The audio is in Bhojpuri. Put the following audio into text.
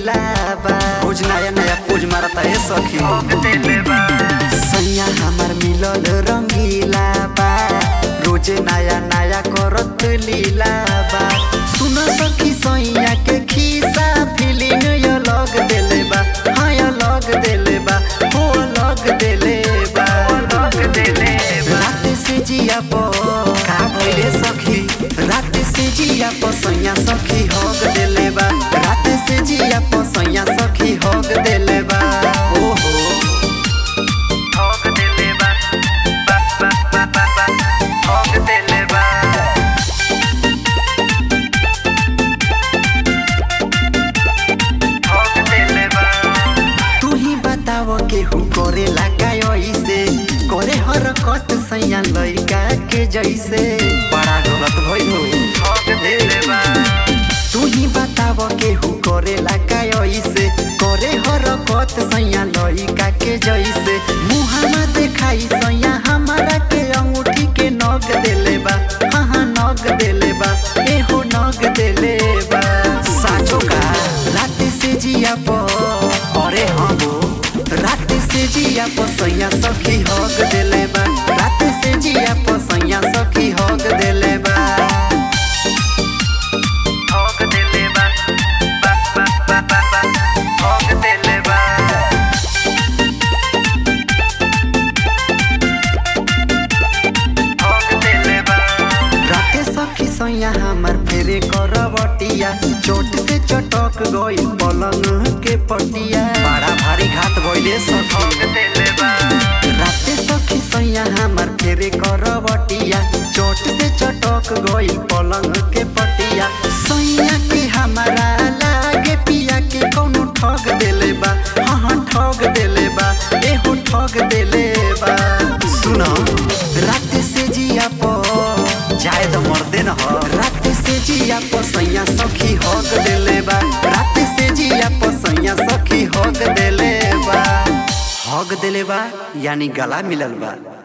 रंगीला बा रोज नया नया पोज मारता है सखी सैया हमार मिलल रंगीला बा रोजे नया नया करत लीला बा सुन सखी सैया के खीसा फीलिंग यो लग देले बा हाँ यो लग देले बा हो लग देले बा रात से जिया प का भइले सखी रात से जिया प सैया सखी हग देले बा रात से जिया प सैया सखी हग देले बा ओहो तू ही बताव केहू करे लगा ऐसे करे हरकत सैया लइका के जैसे बड़ा गलत भइल हो तू ही बताव केहू करे लगा ऐसे करे हरकत सैया लइका के जैसे मुहाना देखाई सैया हमारा के अंगूठी के नग देले बा हाँ हाँ नग देले बा एहो नग देले बा साचो का रात से जिया प अरे हाँ हो रात से जिया प सैया सखी हग देले बा रात से जिया प सैया सखी हग देले बा राते सखी सैया हमार फेरे करवटिया चोट से चटक गई पलंग के पटिया बड़ा भारी घात भइले सखी राते सखी सैया हमार फेरे करवटिया चोट से चटक गई पलंग के पटिया सैया के हमारा लागे पिया के कौनो ठग देले बा हाँ हाँ ठग देले बा एहो ठग देले बा सुनो रात से जिया प जाए तो मर्दे न हो रात से जिया प सैया सखी हग देले बा रात से जिया प सैया सखी हग देले बा हग देले बा यानी गला मिलल बा